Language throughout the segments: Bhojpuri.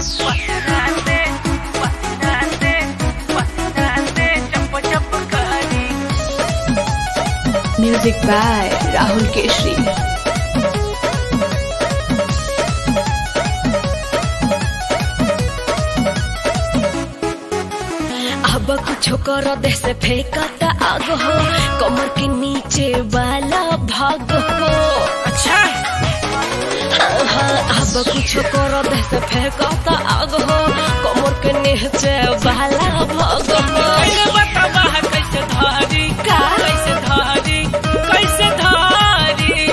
Music by Rahul Keshri. अब कुछो कर दे से फेंकता आग हो कमर के नीचे वाला भाग हो अच्छा हाँ, अब कुछो कर दे से फेंकता आग हो कमर के नीचे वाला भाग हो कैसे बतावा है कैसे धारी का? कैसे धारी कैसे धारी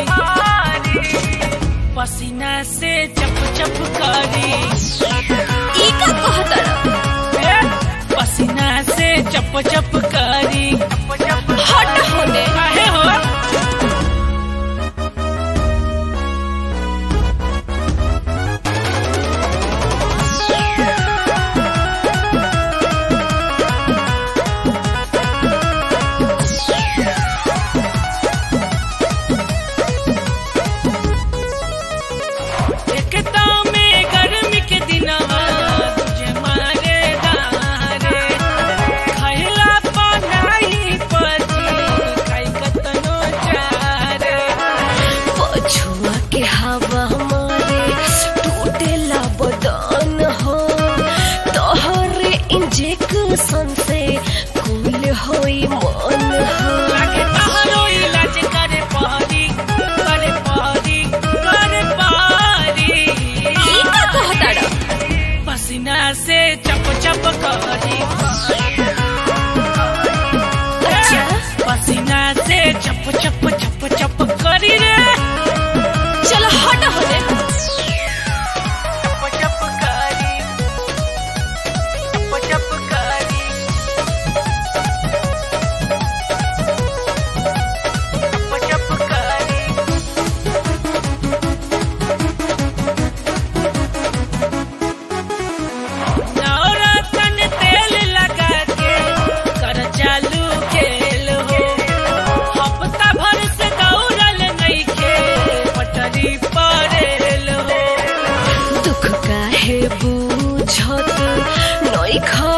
पसीना से चप चप करी ई का कहतर ए, पसीना से चप चप करी हट होने काहे हो एकता में गर्मी के दिनवा तुझे मारे दारे खैला पनाई पची खाई कतनो चारे पछुआ के हवा मारे टूटेला बदन हो तोहरे इंजेक्शन से कूल होई मन हो लागे तहरो इलाज करे पारी करे पारी करे पारी ई का कहतर पसीना से चप चप करी अच्छा पसीना से चप चप चप चप करी रे चलो हट होने चप चप करी चप चप करी चप चप करी नवरत्न तेल लगा के कर चालू खेल हो हफ्ता भर से दौड़ल नहीं खे पटरी पड़ेल हो दुख काहे बूझत नई खा